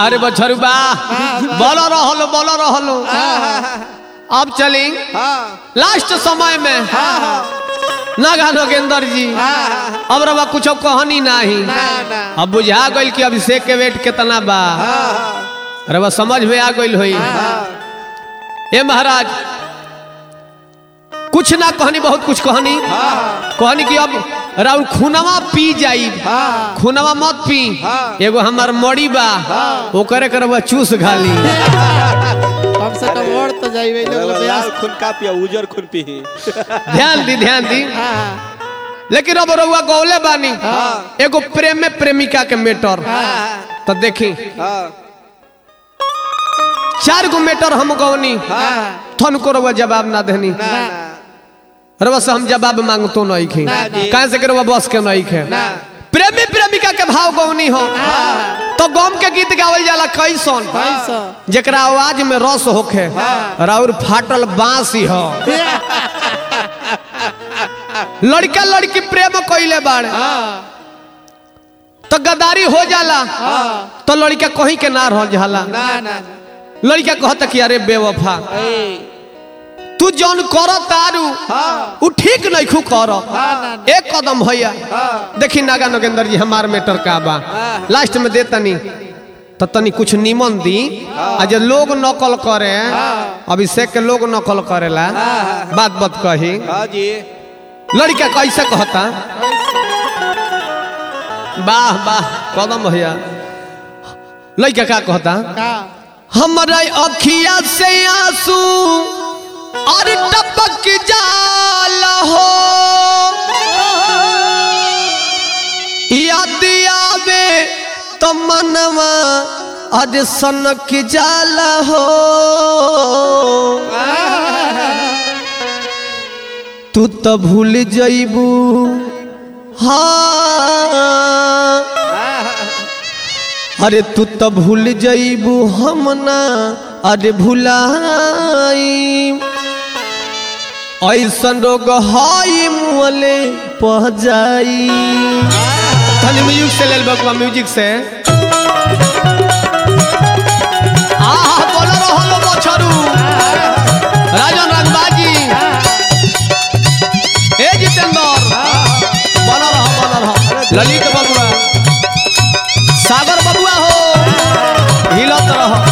बाहर बछरू बा बोल रहलो बोल रहलो अब चली हाँ लास्ट समय में नागा नगेंद्र जी हाँ अब रवा कुछ कहनी नहीं ना ना अब बुझा गइल कि अभिषेक के वेट कितना बा हाँ रवा समझ में आ गइल होई हाँ ए महाराज कुछ ना कहनी बहुत कुछ कहनी हाँ कहनी कि अब राउर खूनवा पी जाई हाँ खूनवा मत पी हाँ। एगो हमार मड़ी बा ओकरे करवा चूस घाली कम से कम और तो जाइबे लोग लाल ब्यास खून का पिया उजर खून पी ध्यान दी ध्यान दी हाँ लेकिन अब रउआ गौले बानी हाँ। एगो प्रेम में प्रेमिका के मेटर हाँ तो देखी हाँ चार गो मेटर हम गौनी हाँ थन को रउआ जवाब ना देनी ना ना रउआ से हम जवाब मांगतो नहीं खे ना जी। कहाँ से के रउआ बस के नहीं खे ना प्रेमी प्रेमिका के भाव गौनी हो हाँ तो गम के गीत गावल जाला कैसन पैसा जेकरा आवाज में रस होखे राउर फाटल बांसी हो लड़का लड़की प्रेम कइले बाड़े हाँ तो गदारी हो जाला हाँ तो लड़का कहीं के ना रह जाला ना ना लड़का कहता कि अरे बेवफा ए तू जौन कर तारू हाँ उ ठीक नहीं खू कर हाँ ना ना एक कदम भैया हाँ देखी नागा नगेंद्र जी हमार मेटर का बा हाँ। लास्ट में दे तनी तो तनी कुछ निमन दी आ जे लोग नकल करे हाँ। अभिषेक के लोग नकल करेला बात बात कही हाँ जी लड़का कैसे कहता वाह वाह कदम भैया लड़का का कहता का हमारा अखिया से आंसू और टपक जाला हो याद आवे तो मनवा अज सनक जाला हो तू तो भूल जइबू हाँ अरे तू तो भूल जइबू हम ना अरे भुलाई ऐसन रोग हई मुअले पह जाई खाली म्यूजिक से लेल बकुआ म्यूजिक से आहा बोल रहलो बछरू राजन रंगबाजी ए जितेंद्र बन रह बन रह ललित बबुआ सागर बबुआ हो हिलत रह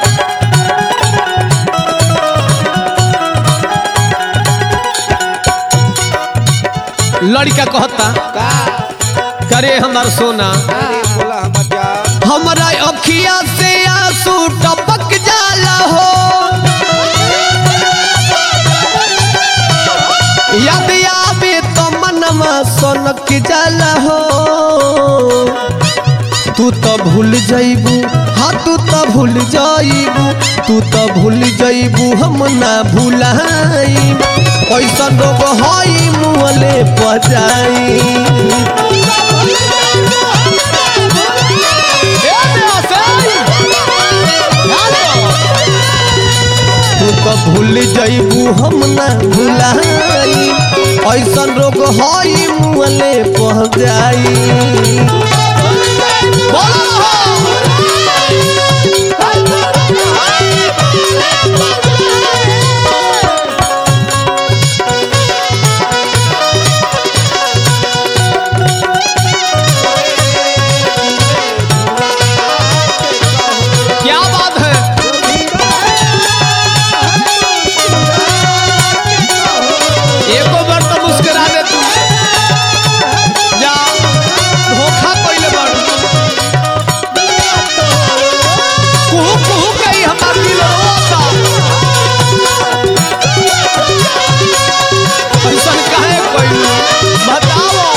लड़का कहता का करे हमार सोना अरे बोला हमर जान हमारा अखिया से आंसू टपक जाला हो याद आवे तो मनवा सनक जाला हो तू तो भूल जइबू हाँ तू तो भूल जइबू तू तो भूल जइबू हम ना भूलाई ऐसा रोग हई मुहले पजाई तू तो भूल जइबू हम ना भुलाई ऐसन रोग हई मुहले पह जाई क्या बात है एको बार तो मुस्कुरा दे तू जा धोखा कइले बाड़ू कुहू कुहू कही हमार दिल रोता ऐसन काहे कइलू बताओ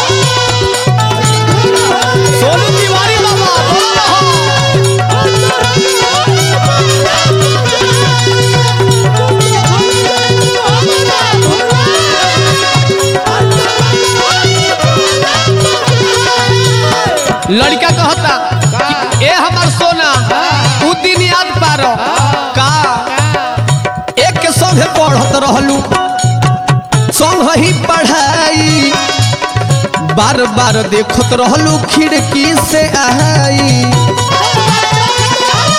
सोनू तिवारी बाबा बोल रहा लड़का कहता कि ए हमार सोना उ दिन याद पारो का एक के संगे पढ़त रहलू संग ही पढ़ाई बार बार देखत रहलू खिड़की से आई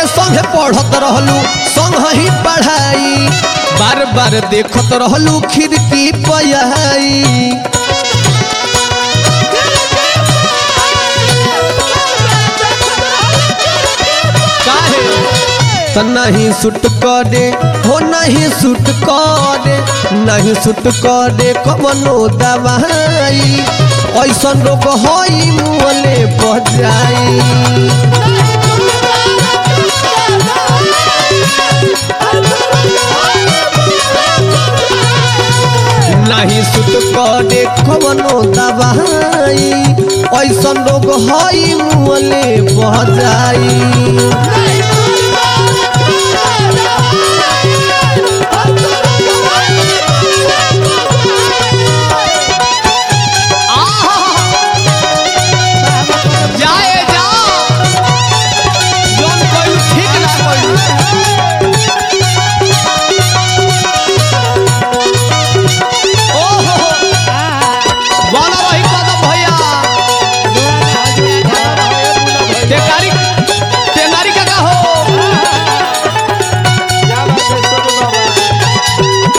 एक संगे पढ़त रहलू संग ही पढ़ाई बार बार देखत रहलू खिड़की पयाई काहे त नहीं सुट करे हो नहीं सुट करे नहीं सुट करे कवनो दवाई ऐसन रोग होई मुँहले बजाई नहीं सुट करे कवनो दवाई ऐसन रोग होई मुँहले बजाई जाए जा जोन कोई ठीक ना कोई ओहो वाला रही कदम भैया तेकारी तेनारी का का हो क्या बात है सोनू बाबा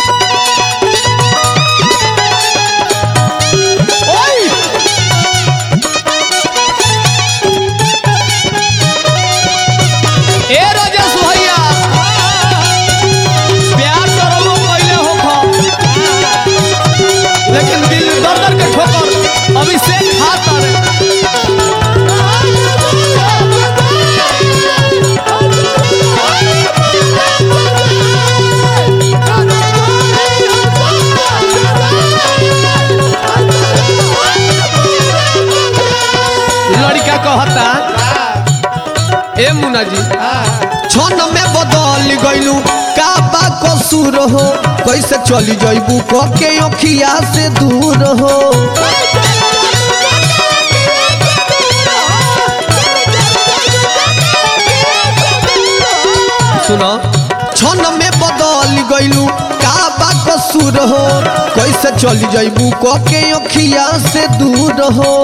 ओए ए राजेश भैया प्यार करो पहले हो खा लेकिन दिल दर दर के ठोकर अभी से खाता रे लड़का कहता ए मुन्ना जी क्षण में बदल गइलू का बा कसूर हो कैसे चली जइबू क के अखिया से दूर हो सुनो क्षण में बदल गइलू का बा कसूर हो कैसे चली जइबू क के अखिया से दूर हो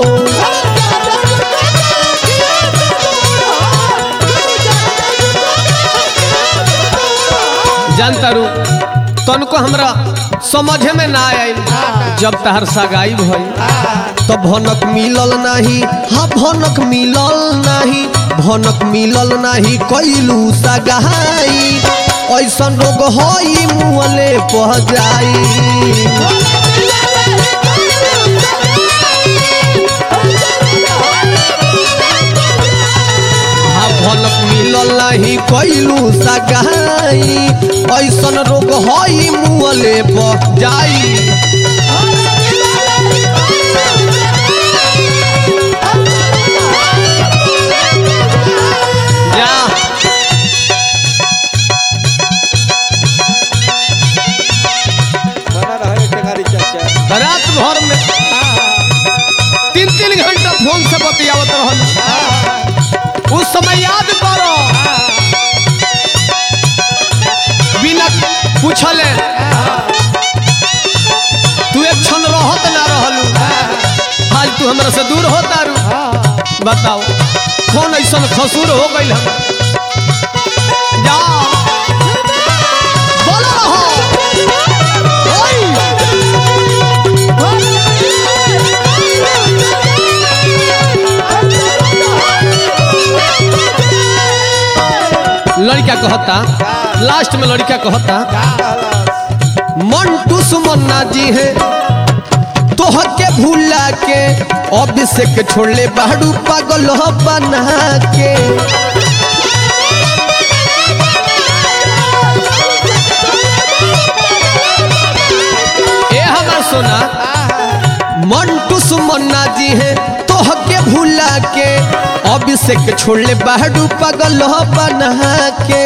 जानता रू तनको हमरा समझे में ना आयल जब तहर सगाई भई तो भनक मिलल नाही हाँ भनक मिलल नाही भनक मिलल नाही कैलू सगाई ऐसन रोग होई मुँहले पह जाई हाँ भनक मिलल नाही कैलू सगाई ऐसन रोग होई मुँहले पह जाई जा बना रहे टेंगारी चाचा रात भर में तीन तीन घंटा फोन से बतियावत रहल उस समय याद करो बिना पूछले तू एक क्षण रहत ना रहलू आज तू हमरा से दूर होता रू बताओ कौन ऐसा खसूर हो गई हम जा बोलो रहो ओई! लड़का कहता लास्ट में लड़का कहता मंटू सुमन्ना जी है तोह के भूला के अभिषेक छोड़ले बाड़ू पागल बना के ए हमार सोना मंटू सुमन्ना जी है तोह के भूला के अभिषेक छोड़ले बाड़ू पागल बना के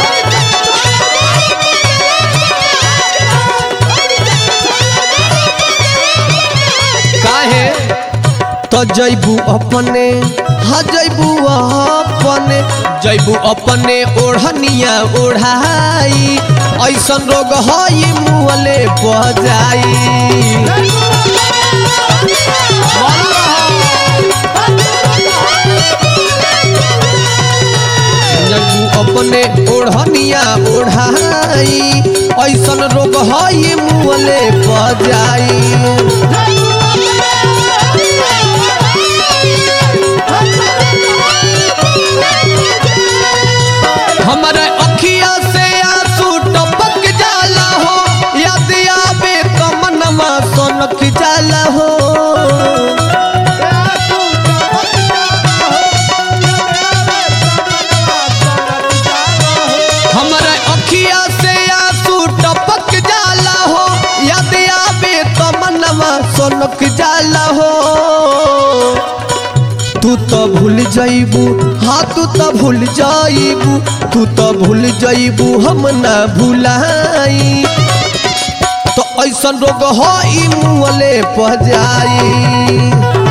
काहे तो जैबू अपने हाँ जैबू अपने जैबू अपने ओढ़निया ओढ़ाई ऐसन रोग हई मुँहले बजाई जैबू अपने ओढ़निया ओढ़ाई ऐसन रोग हई मुँहले बजाई हमारे अखिया से आंसू टपक जाला हो याद आवे तो मनवा सोनक जाला हो हमारे अखिया से आंसू टपक जाला हो याद आवे तो मनवा सोनक जाला हो तू तो भूल जाइबू हाँ तू तो भूल जाइबू तू तो भूल जाइबू हम ना भूलाई तो ऐसन रोग हो ई मुँहले पह जाई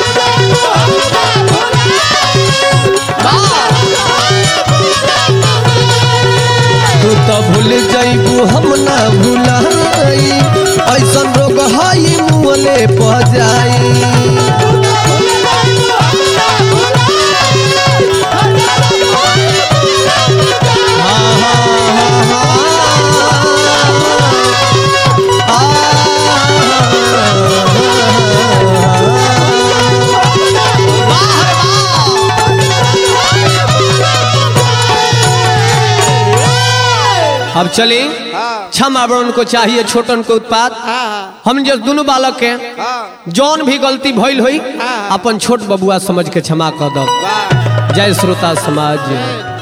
तू तो भूल जाइबू हम ना भूलाई ऐसन रोग हो ई मुँहले पह जाई अब चले हाँ क्षमा बड़न को चाहिए छोटन को उत्पाद हाँ हम जो दोनों बालक के हाँ जौन भी गलती भइल हुई हाँ। अपन छोट बबुआ समझ के क्षमा कर दो वाह जय श्रोता समाज